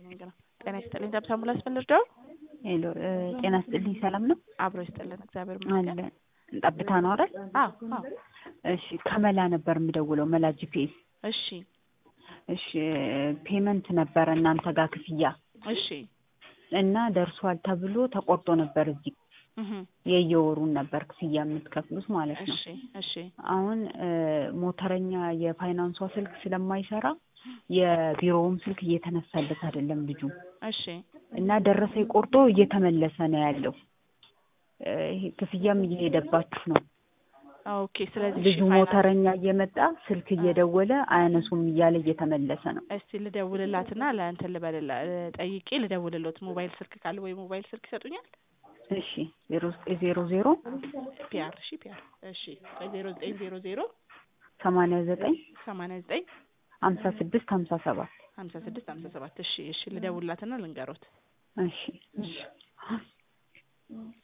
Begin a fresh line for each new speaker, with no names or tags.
ጤና ይስጥልኝ ደብሳ ሙላስ በልርዳው
ሄሎ ጤና ይስጥልኝ ሰላም ነው
አብሮ ይስጥልን እግዚአብሔር ይመስገን
አለ ጠብታ ነው አይደል
አዎ አዎ
እሺ ከመላ ነበር የምደውለው መላ ጂፒኤስ
እሺ
እሺ ፔመንት ነበረ እናንተ ጋር ክፍያ
እሺ
እና ደርሷል ተብሎ ተቆርጦ ነበር እዚህ
እህ
የየወሩን ነበር ክፍያ የምትከፍሉት ማለት ነው
እሺ እሺ
አሁን ሞተረኛ የፋይናንሷ ስልክ ስለማይሰራ የቢሮውም ስልክ እየተነሳለት አይደለም ልጁ
እሺ
እና ደረሰኝ ቆርጦ እየተመለሰ ነው ያለው ይሄ ክፍያም እየሄደባችሁ ነው
ኦኬ ስለዚህ
ልጁ ሞተረኛ እየመጣ ስልክ እየደወለ አያነሱም እያለ እየተመለሰ ነው
እስቲ ልደውልላትና ለእንትን ልበልላ ጠይቄ ልደውልሎት ሞባይል ስልክ ካለ ወይ ሞባይል ስልክ ይሰጡኛል
እሺ ዜሮ ዘጠኝ ዜሮ ዜሮ
ፒአር እሺ ፒአር እሺ ዜሮ ዘጠኝ ዜሮ ዜሮ
ሰማንያ ዘጠኝ
ሰማንያ ዘጠኝ
ሀምሳ ስድስት ሀምሳ ሰባት
ሀምሳ ስድስት ሀምሳ ሰባት እሺ እሺ ልደውልላትና ልንገሮት
እሺ እሺ